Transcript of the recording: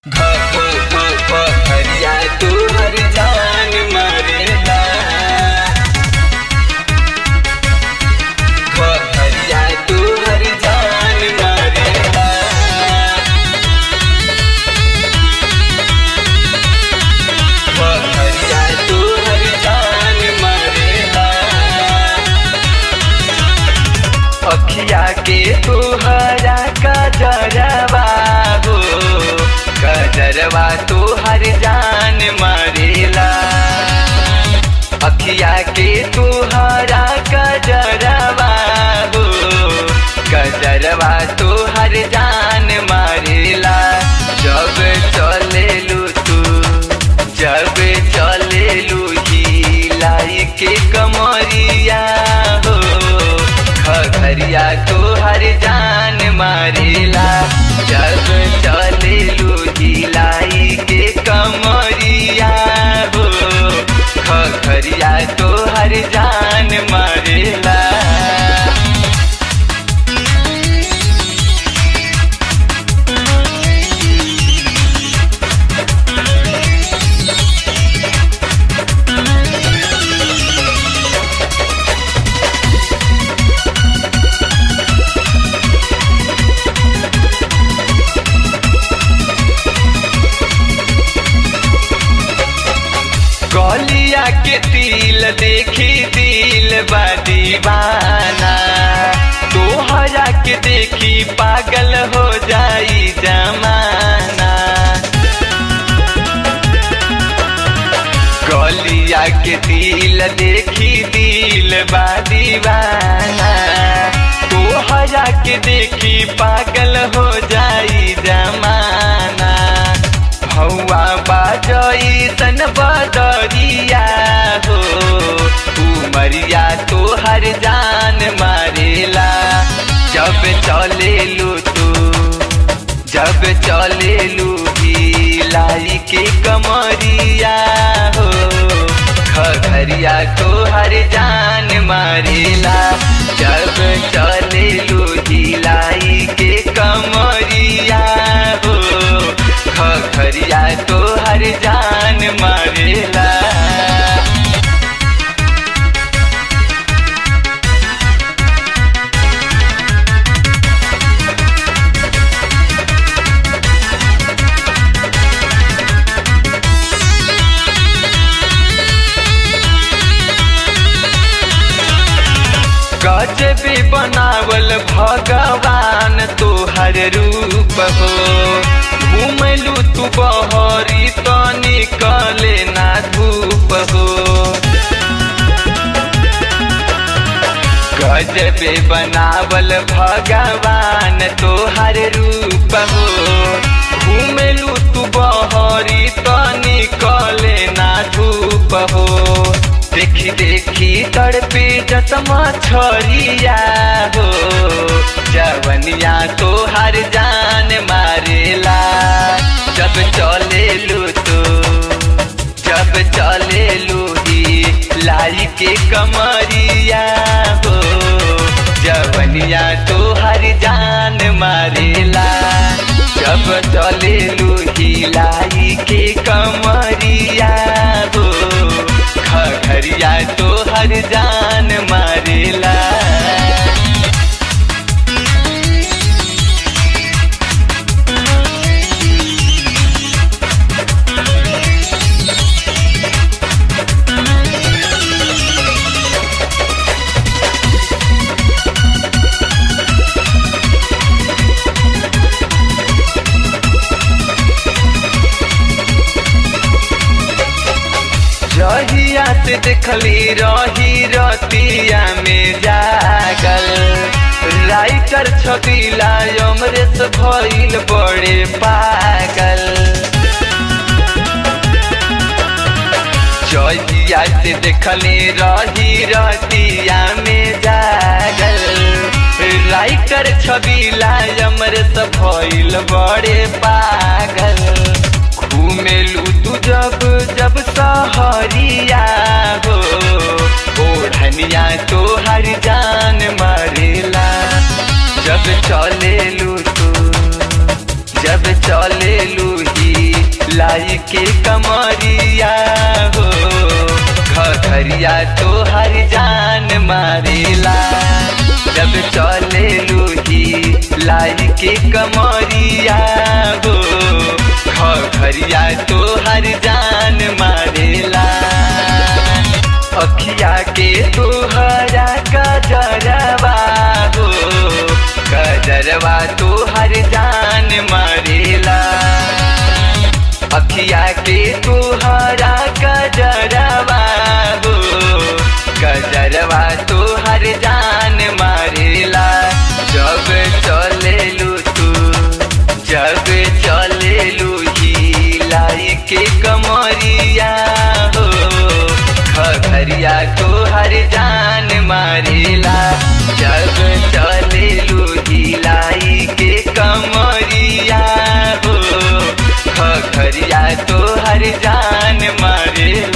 हरिया तू हर जान मरेला हरिया तू हर जान मरेला हरिया तू हर जान मरेला अखिया के तुहरा कजरवा हो कजरवा तुहर जान मरेला अखिया के तुहरा कजरवा हो कजरवा तुहर जान मरेला जब चलेलू तू जब चलेलू लाई के कमरिया हो खगरिया तो हर जान मारेला जब चले लाई के कमरिया हो खगरिया तो हर जान मारेला गलिया के तिल देखी दिल बा दीवाना तोहरा के देखी पागल हो जाई जमाना गलिया के दिल देखी दिल बा दीवाना तोहरा के देखी पागल हो जाई जमाना हौआ बाजई तन बदरिया हो उमरिया तो हर जान मारेला जब चले लू तू जब चले लू लाई के कमरिया हो खगरिया तो हर जान मारेला जब चले लू लाई के कमरिया हो खगरिया तो हर जान मारेला गजबी बनावल भगवान तोहर रूप हो घूमलू तू बहरी तो निकले ना धूप हो गजबे बनावल भगवान तोहर रूप हो घूमलू तू बहरी तो निकले ना धूप हो देखी देखी तड़पे जतमा छरिया हो जवनिया तो हर जान मारेला जब चले लू तो जब चले लू लाई के कमरिया हो जवनिया तो हर जान मारेला जब चले लू लाई के कमरिया हो खगरिया तो हर जान मारेला जहिया से देखली रही रतिया में जागल राइटर छबिला अमरेश भइल बड़े पागल जहिया से देखली रही रतिया में जागल राइटर छबिला अमरेश भइल बड़े पागल घूमेलू तू जब जब सहरिया हो ओढ़निया तो हर जान मारेला जब चले लू तू जब चले लूही लाई के कमरिया हो घरिया तो हर जान मारेला जब चले लूही लाई के कमरिया हो घरिया तो हर जान मारेला अखिया के तोहरा गजरवा हो गजरवा तो हर जान मारेला अखिया के तोहरा गजरवा हो गजरवा तो हर जान मारेला जब चलेलू तू जब चलेलू ही लाई के कमरिया हो खरिया तो हर जान मारेला जब चलेलू ही लाई के कमरिया हो खरिया तो हर जान मारेला